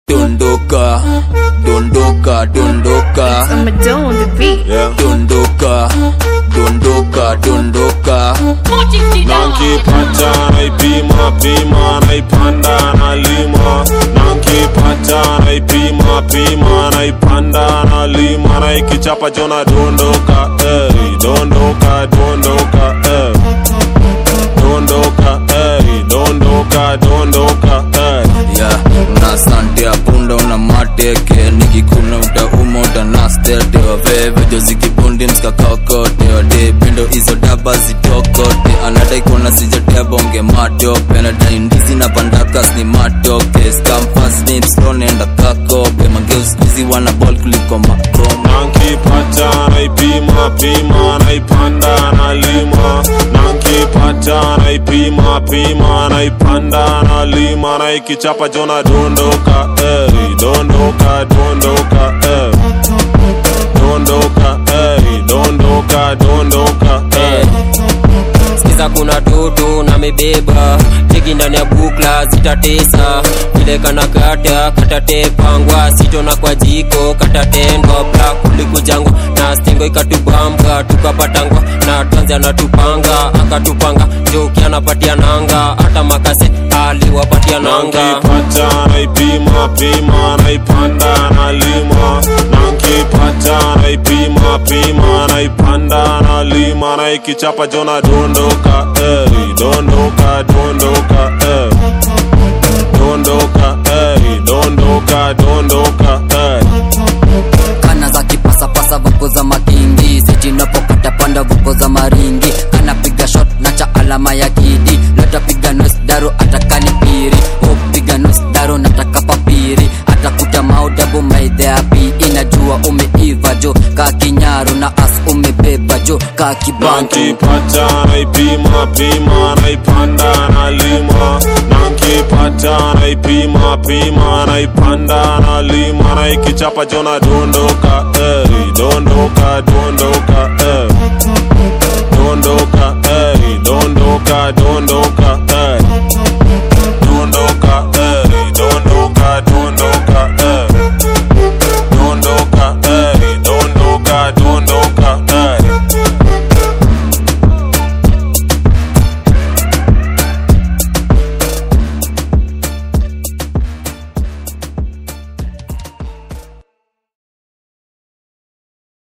dondoka dondoka dondoka I'm a dough on the beat. Yeah. dondoka dondoka dondoka nankipata naipima pima naipanda nalima nankipata naipima pima naipanda nalima naikichapa jona dondoka ey, dondoka dondoka ey. dondoka ey, dondoka dondoka ey. ya una sante ya punda una mateke nikikuna utauma utanastete wavevejo zikibundi mskakakote wade pindo hizo daba zitokote anadai kuona sijatebonge matope nadai ndizi na pandakas ni matoke skamfasnipstonenda kakope mangeuskuzi wana bol kuliko makoma nankipata naipima pima naipanda nalima nankipata naipima pima naipanda nalima naikichapa jona dondoka ey, dondoka dondoka ey. dondoka ey, dondoka dondoka ey. sikiza kuna toto na mebeba teki ndani ya bukla zitatesa vile kana kata katatepangwa sitona kwa jiko katatendwa bla kulikujangwa na stingo ikatubamba tukapatangwa na tanzi anatupanga akatupanga joki anapatia nanga hata makase aliwapatia nanga nankipata naipima pima naipanda nalima nankipata naipima pima naipanda nalima naikichapa jona dondoka ey, dondoka dondoka ey. dondoka ey, dondoka dondoka ey. kana za kipasapasa vuko za makingi sijinapokata panda vuko za maringi kanapiga shot na cha alama ya kidi latapiga nos daro atakani piri upiga nos daro nataka papiri atakuta maudabu maidheapi inajua umeiva jo ka kinyaru na as umebeba jo ka kibantu nankipata naipima pima naipanda nalima nankipata naipima pima naipanda nalima naikichapa jona dondoka ey, dondoka dondoka ey. dondoka ey, dondoka dondoka